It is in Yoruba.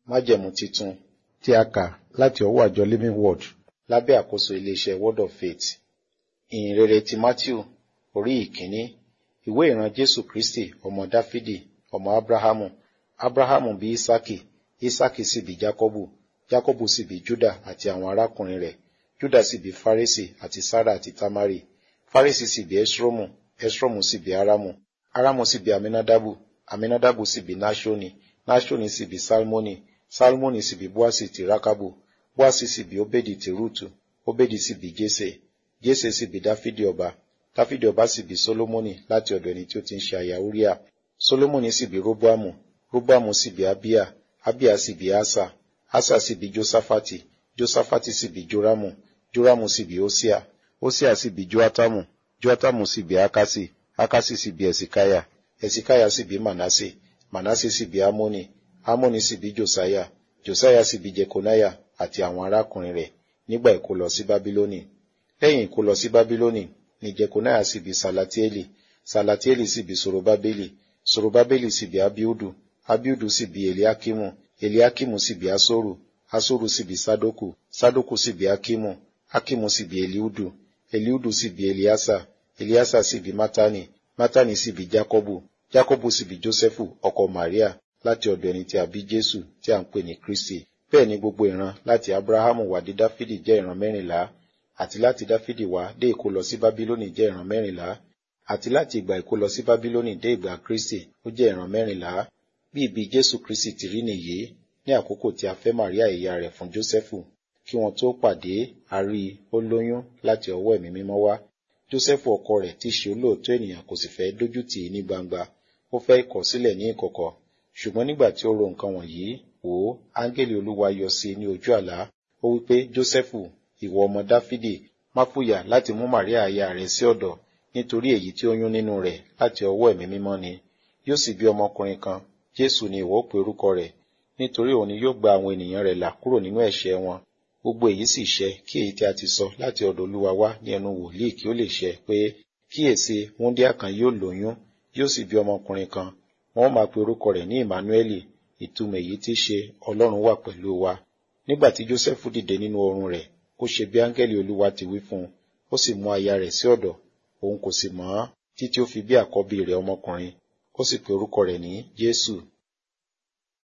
májẹ̀mú titun tí a kà láti ọwọ́ àjọ living word lábẹ́ àkóso iléeṣẹ́ word of faith ìyìn rere ti matthew orí ìkíní ìwé ìran jésù kristi ọmọ dáfídì ọmọ abrahamu abrahamu bí isaki isaki sì bí jacobu jacobu sì bí juda àti àwọn arákùnrin rẹ̀ juda sì bí faresi àti sara àti tamari faresi sì bí esromu esromu sì bí aramu aramu sì bí aminadabu aminadabu sì bí nashoni nashoni sì bí salmoni salmoni sì bí boasi ti rakabu boasi sì bí obedi ti rutu obedi sì bí jese jese sì bí dáfídì ọba dáfídì ọba sì bí solomoni láti ọ̀dọ̀ ẹni tí ó ti ń ṣe aya uriah solomoni sì bí roboamu roboamu sì bí abia abia sì bí asa asa sì bí josafati josafati sì bí joramu joramu sì bí osia osia sì bí joatamu joatamu sì bí akasi akasi sì bí esikaya esikaya sì bí manase manase sì bí amoni amoni sì bí josiah josiah sì bí jekonaya àti àwọn arákùnrin rẹ̀ nígbà ìkólọ sí babiloni lẹ́yìn ìkólọ sí babiloni ni jekonaya sì bí salatieli salatieli sì bí sorobabeli sorobabeli sì bí abiudu abiudu sì bí eliakimu eliakimu sì bí asoru asoru sì bí sadoku sadoku sì bí akimu akimu sì bí eliudu eliudu sì bí eliasa eliasa sì bí matani matani sì bí jacobu jacobu sì bí josefu ọkọ maria láti ọ̀dọ̀ ẹni tí a bí jésù tí a ń pè ní kristi bẹ́ẹ̀ ni gbogbo ìran láti abrahamu wá dé dáfídì jẹ́ ìran mẹ́rìnlá àti láti dáfídì wá dé ìkólọ sí bábílónì jẹ́ ìran mẹ́rìnlá àti láti ìgbà ìkólọ sí bábílónì dé ìgbà kristi ó jẹ́ ìran mẹ́rìnlá bí ibi jésù kristi ti rí nìyí ní àkókò tí a fẹ́ maria ìyá rẹ̀ fún jósẹ́fù kí wọ́n tó pàdé a rí i ó lóyún láti ọwọ́ ẹ̀mí mímọ́ wá jósẹ́fù ọkọ rẹ̀ tí í ṣe olóòótọ́ ènìyàn kò sì fẹ́ dójú tì í ní gbangba ó fẹ́ kọ̀ sílẹ̀ ní ìkọ̀kọ̀ ṣùgbọ́n nígbà tí ó ro nǹkan wọ̀nyí wò ó áńgẹ́lì olúwa yọ sí i ní ojú àlá ó wí pé jósẹ́fù ìwọ ọmọ dáfídì má fòyà láti mú màríà aya rẹ̀ sí ọ̀dọ̀ nítorí èyí tí ó yún nínú rẹ̀ láti ọwọ́ ẹ̀mí mímọ́ ni yóò sì bí ọmọkùnrin kan jésù ni ìwọ pe orúkọ rẹ̀ nítorí òun ni yóò gba àwọn ènìyàn rẹ̀ là kúrò nínú ẹ̀ṣẹ̀ wọn gbogbo èyí sì ṣẹ kí èyí tí a ti sọ láti ọ̀dọ̀ olúwa wá ní ẹnu wòlíì kí ó lè ṣẹ pé kíyèsí wúndíá kan yóò lóyún yóò sì bí ọmọkùnrin kan wọn ó máa pe orúkọ rẹ̀ ní emmanueli ìtumọ̀ èyí tí ṣe ọlọ́run wà pẹ̀lú wa nígbà tí jósẹ́fù dìde nínú oorun rẹ̀ ó ṣe bí áńgẹ́lì olúwa ti wí fún un ó sì mú aya rẹ̀ sí ọ̀dọ̀ òun kò sì mọ̀ ọ́n títí ó fi bí àkọ́bí rẹ̀ ọmọkùnrin ó sì pe orúkọ rẹ̀ ní jésù